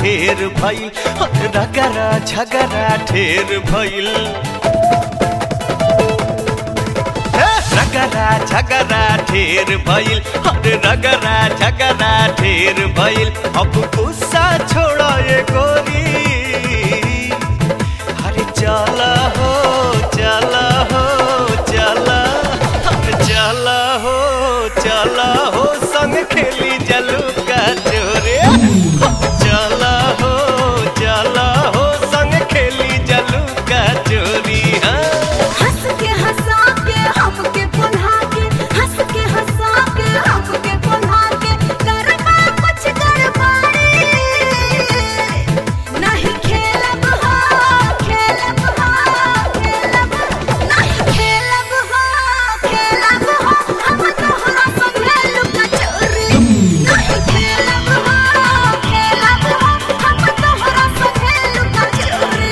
ढेर भइल रगरा झगरा ढेर भइल रगरा झगरा ढेर भइल अरे रगरा झगरा ढेर भइल अब गुस्सा छोड़ ये गोरी अरे चला हो चला हो चला अरे चला हो चला हो संग खेली जलू का चोरे चला हो चला हो संग खेली जलू का चोरी हाँ हंस के हंसा के हमके पुन्हा के हंस के हंसा के हमके पुन्हा के करबा कुछ गड़बड़ी नहीं खेलब हो खेलब हो खेलब नहीं खेलब हो खेलब हो हम तोहरा संगे लुका चोरी नहीं खेलब हो खेलब हो हम तोहरा संगे लुका चोरी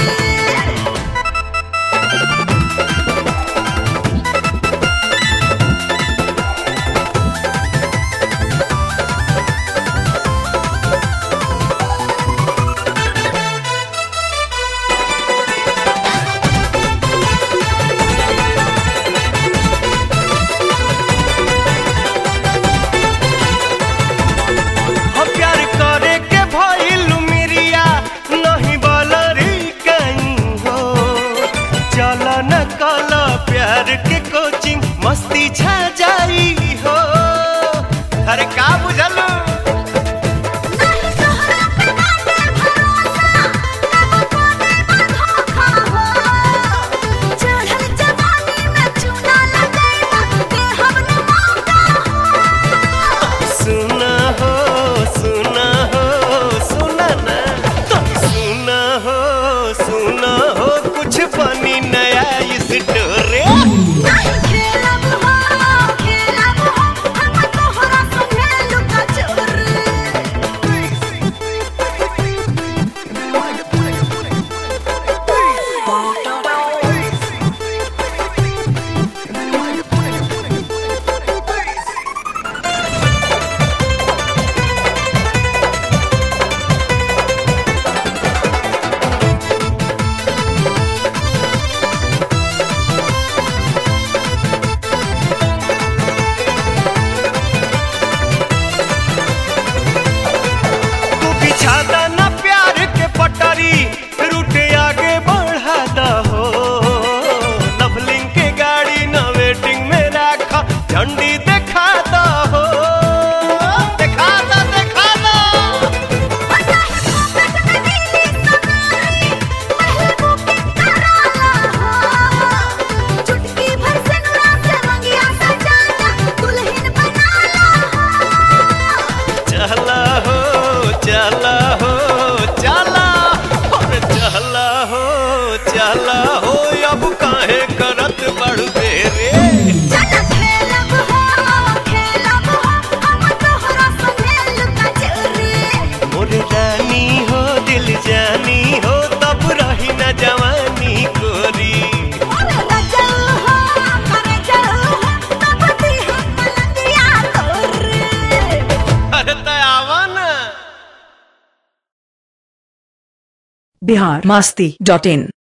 हम प्यार करे के भइल मिरिया नहीं बलरी कहीं हो चल न कल प्यार के कोचिंग मस्ती छा जाई हो अरे का बुझलू नहीं तोहरा पे बाटे भरोसा कब पावे धोखा हो चढ़ल जवानी में चूना लगैबा दे हम न मौका हो सुना हो सुना हो सुना ना सुना हो सुना हो कुछ बनी नया इस डोरे नहीं खेलब हो खेलब हो हम तोहरा संगे लुका तू बिछादा ना प्यार के पटरी रूटे आगे बढ़ा दा हो लवलिंग के गाड़ी न वेटिंग में रखा झंडी देखा दा हो देखा दा देखा दा चुटकी भर से नुरा से मंगिया सजाना दुल्हन बनाला चला हो चला हो चला और चला हो चला हो अब काहे करत बढ़ दे रे चल खेलब हो खेलब हो हम तोहरा संगे लुका चोरी मोर रानी हो दिल जानी हो तब रही न जवानी गोरी ओरे चल हो करे चल हो तब दी हम पलंगिया तोरे अरे तयावा ना बिहार मस्ती डॉट इन